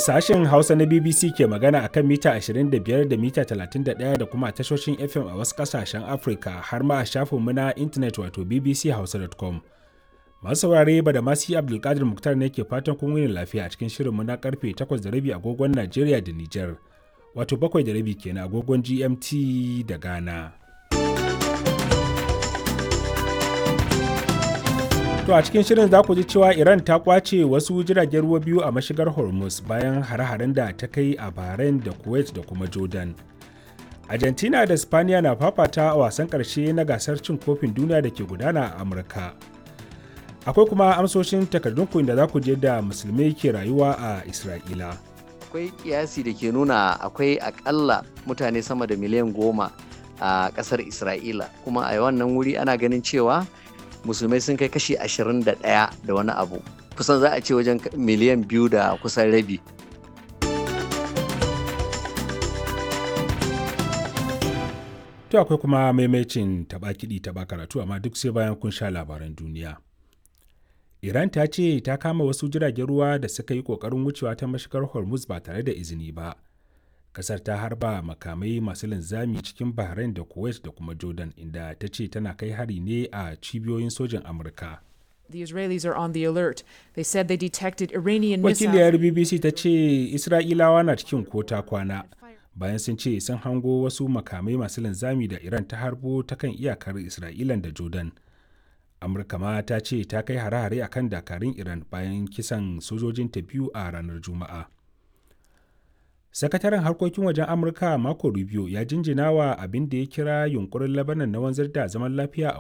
Sashen Hausa na BBC ke magana akan mita 25 da mita 31 da kuma tashoshin FM a wasu ƙasashen Afirka har ma a shafinmu na intanet wato bbchausa.com. Masu saurare ba da masu Abdulkadir Muktar ne ke fatan kun wuni lafiya a cikin shirinmu na karfe 8:30 agogon Najeriya da Nijar, wato 7:30 kenan agogon GMT da Ghana. To a cikin shirin za ku ji cewa Iran ta kwace wasu jiragen ruwa biyu a mashigar Hormuz bayan hare-haren da ta kai a Bahrain da Kuwait da kuma Jordan. Argentina da Spaniya na fafata a wasan ƙarshe na gasar cin kofin duniya da ke gudana a Amurka. Akwai kuma amsoshin takardunku inda za ku je da musulmai ke rayuwa a Isra'ila. Akwai kiyasi da ke nuna akwai akalla mutane sama da miliyan goma a ƙasar Isra'ila kuma a wannan wuri ana ganin cewa musulmai sun kai kashi 21 da wani abu kusan za a ce wajen miliyan biyu da kusan rabi To akwai kuma maimacin taba kiɗi taba karatu amma duk sai bayan kun sha labaran duniya. Iran ta ce ta kama wasu jiragen ruwa da suka yi ƙoƙarin wucewa ta mashigar Hormuz ba tare da izini ba. Kasar ta harba makamai masu linzami cikin Bahrain da Kuwait da kuma Jordan inda ta ce tana kai hari ne a cibiyoyin sojin Amurka. The Israelis are on the alert. They said they detected Iranian Wakiliyar missiles. BBC ta ce Isra'ilawa na cikin kota kwana bayan sun ce sun hango wasu makamai masu linzami da Iran ta harbo ta kan iyakar Isra'ilan da Jordan. Amurka ma ta ce ta kai hare-hare akan dakarun Iran bayan kisan sojojinta biyu a ranar Juma'a. sakataren harkokin wajen amurka marco rubio ya jinjina wa abin da ya kira yunkurin labanan na wanzar da zaman lafiya a